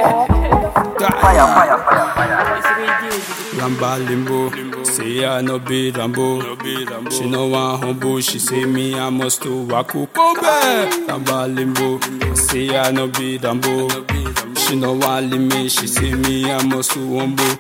Fire, fire, fire, fire. Ramba limbo, say I no be Rambo. She no want humble, she say me I must to waku kobe. Ramba limbo, say I no be Rambo. She no want limit, she say me I must to humble.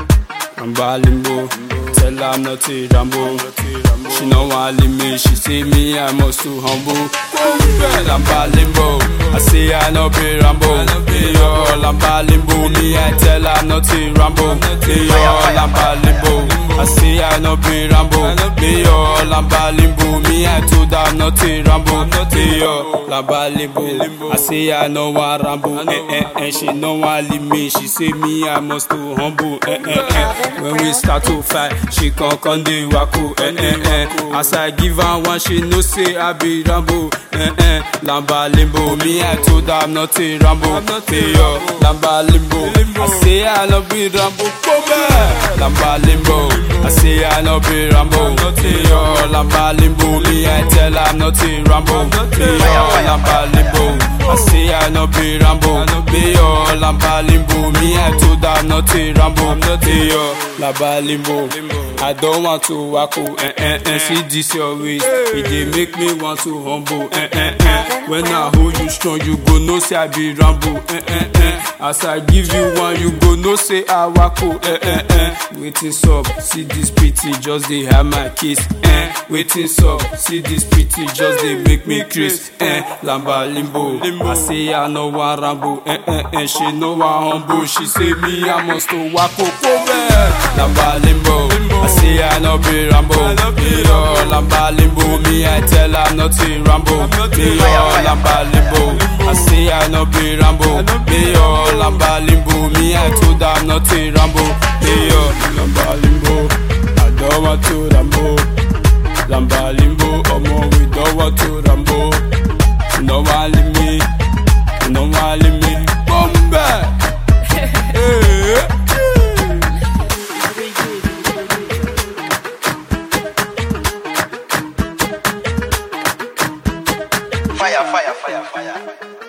Ramba limbo, tell her I'm not a Rambo. She no want limit, she say me I must to humble. Kobe, Ramba limbo, I say I no be Rambo. Hey yo, Ramba limbo, me I tell her I'm not a Rambo. Hey yo, Ramba limbo, I say I no be Rambo. Hey yo, Ramba limbo, me I told her I'm not a Rambo. Hey yo, Ramba limbo, I say I no want Rambo. Eh eh eh, she no want limit, she say me I must to humble. Eh eh eh, when we start to fight, she come come dey waku. Eh eh eh, as I give her one, she know say I be Rambo. Eh eh, Lamba limbo, me I told her I'm not a Rambo. Hey yo, Lamba limbo, I say I no be Rambo. Come back, Lamba limbo, I say I no be Rambo. Hey yo, Lamba limbo, me I tell her I'm not a Rambo. Hey yo, Lamba limbo, I say I no be Rambo. Hey yo, Lamba limbo, me I told her I'm not a Rambo. Hey yo, Lamba limbo, I don't want to wacko. Eh eh eh, see this your waist, it dey make me want to humble. Eh eh eh, when I hold you strong, you go know say I be Rambo. Eh eh eh, as I give you one, you go know say I wacko. Eh eh eh, waiting up, see this pretty, just dey have my kiss. Eh, waiting up, see this pretty, just dey make me craze. Eh, lamba limbo, I say I no want Rambo. Eh eh eh, she no want humble, she say me I must to wacko. Kobe, lamba limbo, I say I no be Rambo. Me yo, lamba limbo, me I tell her I'm not a Rambo. Me yo, lamba limbo, I say I no be Rambo. Me yo, lamba limbo, me I told her I'm not a Rambo. Me yo, lamba limbo, I don't want to Rambo. Lamba limbo, omo we don't want to Rambo. She no want leave me, she no want leave me. Bombe, hey. Fire, fire, fire, fire.